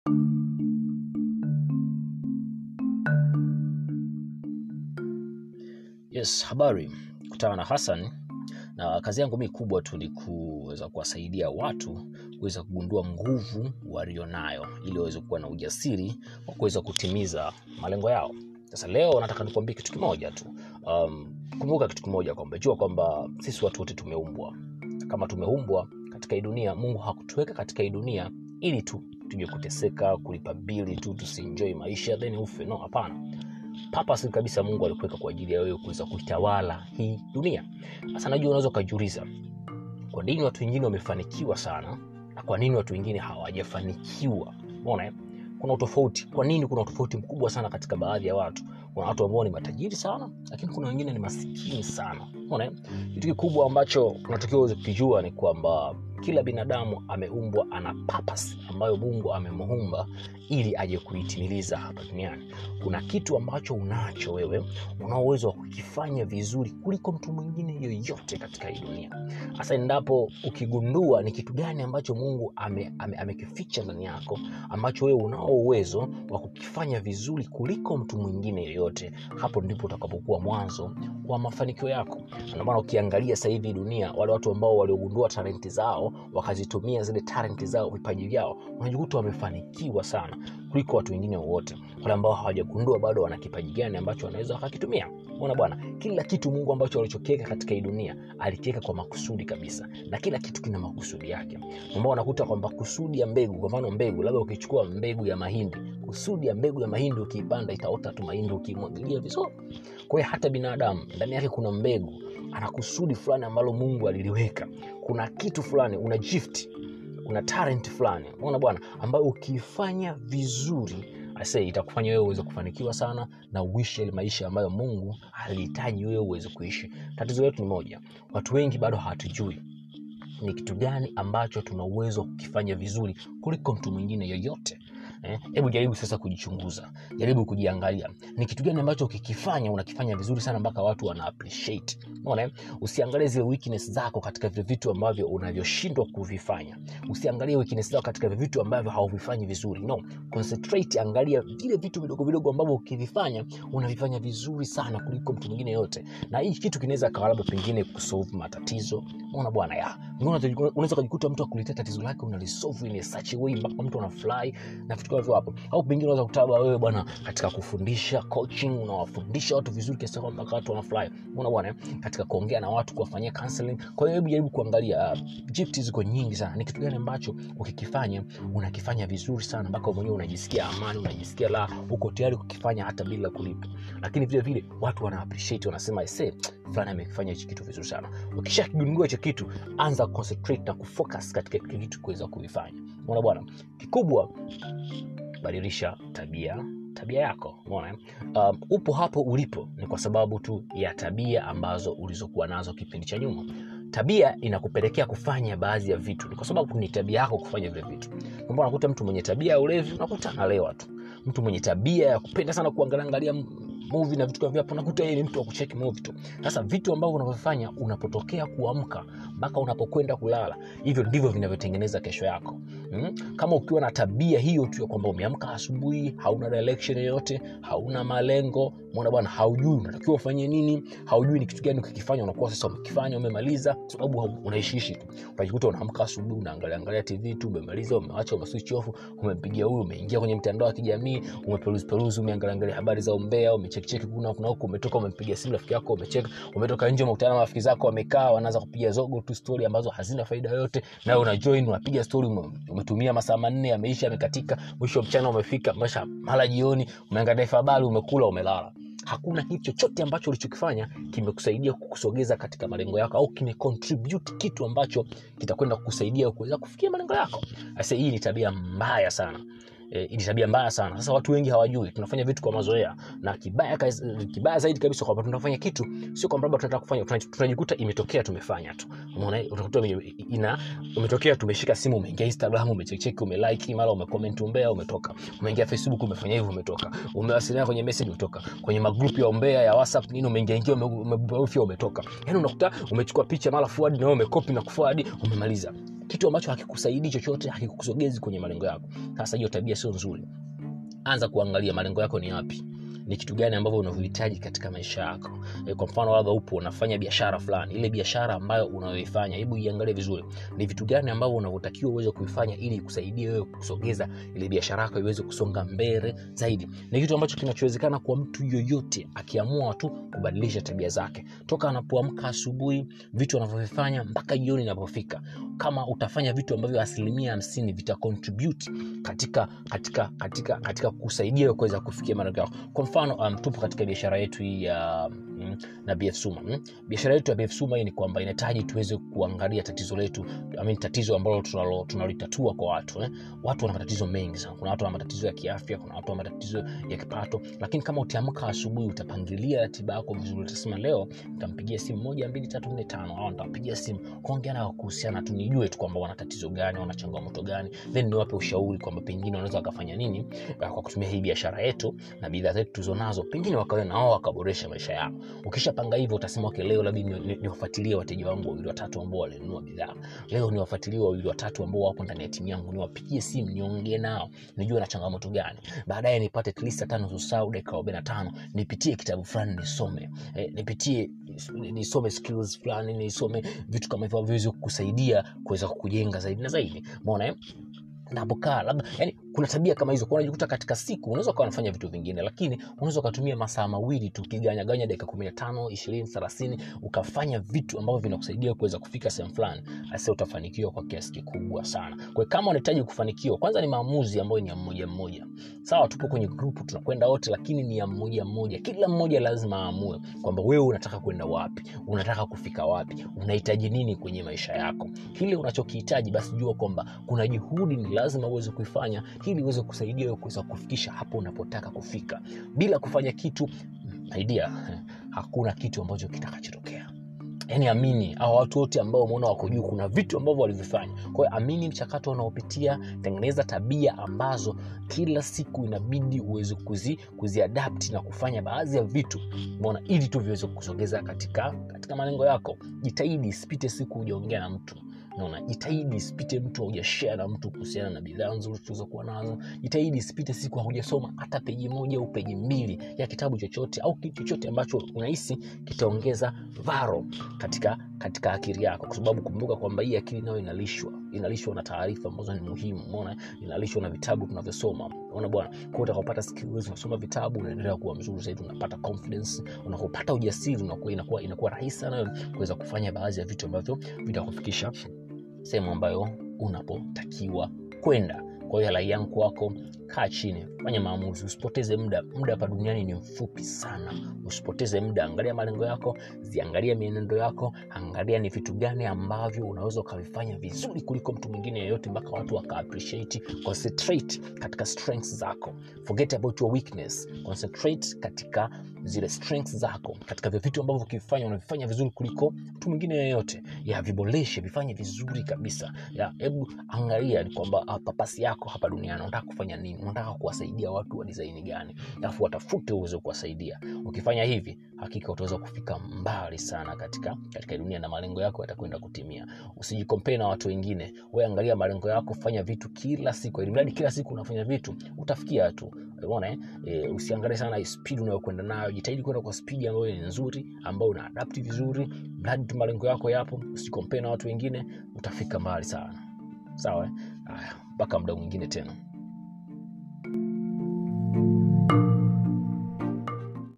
Yes, habari. Kutana na Hassan na kazi yangu mi kubwa tu ni kuweza kuwasaidia watu kuweza kugundua nguvu walionayo ili waweze kuwa na ujasiri wa kuweza kutimiza malengo yao. Sasa leo nataka nikuambie kitu kimoja tu. Um, kumbuka kitu kimoja kwamba jua kwamba sisi watu wote tumeumbwa. Kama tumeumbwa katika hii dunia, Mungu hakutuweka katika hii dunia ili tu tuje kuteseka, kulipa bili tu, tusienjoy maisha then ufe. No, hapana purpose kabisa Mungu alikuweka kwa ajili ya wewe kuweza kuitawala hii dunia. Sasa najua unaweza ukajiuliza kwa nini watu wengine wamefanikiwa sana na kwa nini watu wengine hawajafanikiwa. Umeona eh? Kuna utofauti. Kwa nini kuna utofauti mkubwa sana katika baadhi ya watu? Kuna watu ambao ni matajiri sana, lakini kuna wengine ni masikini sana. Umeona eh? Kitu kikubwa ambacho unatakiwa uweze kukijua ni kwamba kila binadamu ameumbwa ana purpose ambayo Mungu amemuumba ili aje kuitimiliza hapa duniani. Kuna kitu ambacho unacho wewe, una uwezo wa kukifanya vizuri kuliko mtu mwingine yoyote katika hii dunia. Hasa endapo ukigundua ni kitu gani ambacho Mungu amekificha ame, amekificha ndani yako ambacho wewe unao uwezo wa kukifanya vizuri kuliko mtu mwingine yoyote, hapo ndipo utakapokuwa mwanzo wa mafanikio yako. Na Ndio maana ukiangalia sasa hivi dunia, wale watu ambao waliogundua talenti zao wakazitumia zile talenti zao, vipaji vyao, unajikuta wamefanikiwa sana kuliko watu wengine wowote. Wale ambao hawajagundua bado wana kipaji gani ambacho wanaweza wakakitumia. Unaona bwana, kila kitu Mungu ambacho alichokiweka katika hii dunia alikiweka kwa makusudi kabisa, na kila kitu kina makusudi yake. Ambao unakuta kwamba kusudi ya mbegu, kwa mfano mbegu, labda ukichukua mbegu ya mahindi, kusudi ya mbegu ya mahindi ukiipanda itaota tu mahindi ukimwagilia vizuri. Kwa hiyo hata binadamu ndani yake kuna mbegu, ana kusudi fulani ambalo Mungu aliliweka. Kuna kitu fulani, una gift, una talent fulani, unaona bwana, ambayo ukiifanya vizuri ase itakufanya wewe uweze kufanikiwa sana na uishi yale maisha ambayo Mungu alihitaji wewe uweze kuishi. Tatizo letu ni moja, watu wengi bado hawatujui ni kitu gani ambacho tuna uwezo wa kukifanya vizuri kuliko mtu mwingine yoyote. Hebu eh, jaribu sasa kujichunguza, jaribu kujiangalia ni kitu gani ambacho ukikifanya unakifanya vizuri sana mpaka watu wana appreciate. Unaona, eh? usiangalie zile weakness zako katika vile vitu ambavyo unavyoshindwa kuvifanya, usiangalie weakness zako katika vile vitu ambavyo hauvifanyi vizuri. No, concentrate, angalia vile vitu vidogo vidogo ambavyo ukivifanya unavifanya vizuri sana kuliko mtu mwingine yote, na hii kitu kinaweza kawa labda pengine kusolve matatizo. Unaona bwana, ya unaweza kujikuta mtu akuletea tatizo lake unalisolve in such a way mpaka mtu anafurahi na vitu kama hivyo hapo, au pengine unaweza kutaba wewe bwana, katika kufundisha coaching, unawafundisha watu vizuri kiasi kwamba mpaka watu wanafurahi. Unaona bwana, katika kuongea na watu, kuwafanyia counseling. Kwa hiyo hebu jaribu kuangalia, uh, gift ziko nyingi sana. Ni kitu gani ambacho ukikifanya unakifanya vizuri sana mpaka mwenyewe unajisikia amani, unajisikia la, uko tayari kukifanya hata bila kulipa. Lakini vile vile watu wana appreciate, wanasema ese fulani amekifanya hichi kitu vizuri sana. Ukisha kigundua hicho kitu, anza concentrate na kufocus katika kile kitu kuweza kuvifanya. Unaona bwana, kikubwa badilisha tabia tabia yako umeona um, upo hapo ulipo ni kwa sababu tu ya tabia ambazo ulizokuwa nazo kipindi cha nyuma tabia inakupelekea kufanya baadhi ya vitu ni kwa sababu ni tabia yako kufanya vile vitu kwamba unakuta mtu mwenye tabia ya ulevi unakuta analewa tu mtu mwenye tabia ya kupenda sana kuangalia movie na vitu kama hivyo unakuta yeye ni mtu wa kucheki movie tu sasa vitu ambavyo unavyofanya unapotokea kuamka mpaka unapokwenda kulala hivyo ndivyo vinavyotengeneza kesho yako hmm? kama ukiwa na tabia hiyo tu ya kwamba umeamka asubuhi hauna direction yoyote hauna malengo mwana bwana haujui unatakiwa ufanye nini haujui ni kitu gani ukikifanya unakuwa sasa umekifanya umemaliza sababu unaishiishi tu unajikuta unaamka asubuhi unaangalia angalia tv tu umemaliza umewacha umeswitch off umempigia huyu umeingia kwenye mtandao wa kijamii umeperuzi peruzi umeangalia angalia habari za umbea umechekicheki kuna kuna huko umetoka umempigia simu rafiki yako umecheka umetoka nje umekutana na rafiki zako wamekaa wanaanza kupiga zogo tu story ambazo hazina faida yoyote na una join unapiga story umetumia masaa manne yameisha yamekatika mwisho mchana umefika mesha mara jioni umeangalia habari umekula umelala hakuna kitu chochote ambacho ulichokifanya kimekusaidia kukusogeza katika malengo yako au kimecontribute kitu ambacho kitakwenda kukusaidia kuweza kufikia malengo yako sasa hii ni tabia mbaya sana E, ni tabia mbaya sana sasa watu wengi hawajui tunafanya vitu kwa mazoea na kibaya, kibaya zaidi kabisa kwamba tunafanya kitu sio kwamba labda tunataka kufanya tunajikuta imetokea tumefanya tu umeona utakuta ina imetokea tumeshika simu umeingia instagram umecheki umelike mara umecomment umbea umetoka umeingia facebook umefanya hivyo umetoka umewasiliana kwenye message umetoka kwenye magroup ya umbea ya whatsapp nini umeingia ingia umebofya umetoka yani unakuta umechukua picha mara forward na wewe umekopi na kuforward umemaliza kitu ambacho hakikusaidii chochote hakikusogezi kwenye malengo yako sasa hiyo tabia sio nzuri anza kuangalia malengo yako ni yapi ni kitu gani ambavyo unavyohitaji katika maisha yako e, kwa mfano labda upo unafanya biashara fulani ile biashara ambayo unayoifanya hebu iangalie vizuri ni vitu gani ambavyo unavyotakiwa uweze kuifanya ili ikusaidie wewe kusogeza ile biashara yako iweze kusonga mbele zaidi ni kitu ambacho kinachowezekana kwa mtu yoyote akiamua tu kubadilisha tabia zake toka anapoamka asubuhi vitu anavyovifanya mpaka jioni inapofika kama utafanya vitu ambavyo asilimia hamsini vita contribute katika katika katika katika kusaidia wewe kuweza kufikia malengo yako kwa mfano um, tupo katika biashara yetu hii ya mm, na BF Suma mm. biashara yetu ya BF Suma hii ni kwamba inahitaji tuweze kuangalia tatizo letu I mean, tatizo ambalo tunalo- tunalitatua kwa watu eh. watu wana matatizo mengi sana kuna watu wana matatizo ya kiafya kuna watu wana matatizo ya kipato lakini kama utaamka asubuhi utapangilia ratiba yako vizuri utasema leo nitampigia simu moja mbili tatu nne tano au nitampigia simu kuongea nao kuhusiana tu nijue tu kwamba wana tatizo gani wana changamoto gani then niwape ushauri kwamba pengine wanaweza wakafanya nini uh, kwa kutumia hii biashara yetu na bidhaa zetu tulizonazo pengine wakawe na wao wakaboresha maisha yao ukishapanga hivyo utasema okay, leo labda ni- ni- niwafuatilie wateja wangu wawili watatu ambao walinunua bidhaa leo niwafuatilie wawili watatu ambao wapo ndani ya timu yangu niwapigie simu niongee nao nijue na changamoto gani baadaye nipate at least hata nusu saa au dakika arobaini na tano nipitie kitabu fulani nisome eh, nipitie nisome skills fulani nisome vitu kama hivyo viweze kukusaidia kuweza kukujenga zaidi na zaidi mona eh? napokaa labda yani kuna tabia kama hizo kwa unajikuta katika siku unaweza ukawa unafanya vitu vingine lakini unaweza ukatumia masaa mawili tu ukiganyaganya dakika kumi na tano ishirini thelathini ukafanya vitu ambavyo vinakusaidia kuweza kufika sehemu fulani asa utafanikiwa kwa kiasi kikubwa sana kwa hiyo kama unahitaji kufanikiwa kwanza ni maamuzi ambayo ni ya mmoja mmoja sawa tupo kwenye grupu tunakwenda wote lakini ni ya mmoja mmoja kila mmoja lazima aamue kwamba wewe unataka kwenda wapi unataka kufika wapi unahitaji nini kwenye maisha yako kile unachokihitaji basi jua kwamba kuna juhudi ni lazima uweze kuifanya ili uweze kusaidia wewe kuweza kufikisha hapo unapotaka kufika bila kufanya kitu idea hakuna kitu ambacho kitakachotokea yaani amini au watu wote ambao umeona wako juu kuna vitu ambavyo walivifanya kwa hiyo amini mchakato unaopitia tengeneza tabia ambazo kila siku inabidi uweze kuzi, kuziadapti na kufanya baadhi ya vitu umeona ili tu viweze kusogeza katika katika malengo yako jitahidi isipite siku hujaongea na mtu naona jitahidi isipite mtu haujashare na mtu kuhusiana na bidhaa nzuri tulizokuwa nazo jitahidi isipite siku haujasoma hata peji moja au peji mbili ya kitabu chochote au kitu chochote ambacho unahisi kitaongeza varo katika katika akili yako kwa sababu kumbuka kwamba hii akili nayo inalishwa inalishwa na taarifa ambazo ni muhimu umeona inalishwa na vitabu tunavyosoma unaona bwana kwa hiyo utakapopata skills unasoma vitabu unaendelea kuwa mzuri zaidi unapata confidence unapopata ujasiri unakuwa inakuwa inakuwa rahisi sana kuweza kufanya baadhi ya vitu ambavyo vitakufikisha sehemu ambayo unapotakiwa kwenda kwa hiyo rai yangu kwako kaa chini fanya maamuzi usipoteze muda muda hapa duniani ni mfupi sana usipoteze muda angalia malengo yako ziangalia mienendo yako angalia ni vitu gani ambavyo unaweza ukavifanya vizuri kuliko mtu mwingine yeyote mpaka watu waka appreciate concentrate katika strengths zako forget about your weakness concentrate katika zile strengths zako katika vile vitu ambavyo ukivifanya unavifanya vizuri kuliko mtu mwingine yeyote ya viboreshe vifanye vizuri kabisa ya hebu angalia ni kwamba ah, papasi yako hapa duniani unataka kufanya nini unataka kuwasaidia watu wa design gani alafu watafute uweze kuwasaidia ukifanya hivi hakika utaweza kufika mbali sana katika katika dunia na malengo yako yatakwenda kutimia usijikompee na watu wengine we angalia malengo yako fanya vitu kila siku ili mradi kila siku unafanya vitu utafikia tu umeona eh? e, usiangalie sana spidi unayokwenda nayo jitahidi kwenda kwa spidi ambayo ni nzuri ambayo una adapti vizuri mradi tu malengo yako yapo usijikompee na watu wengine utafika mbali sana sawa eh? Haya, mpaka muda mwingine tena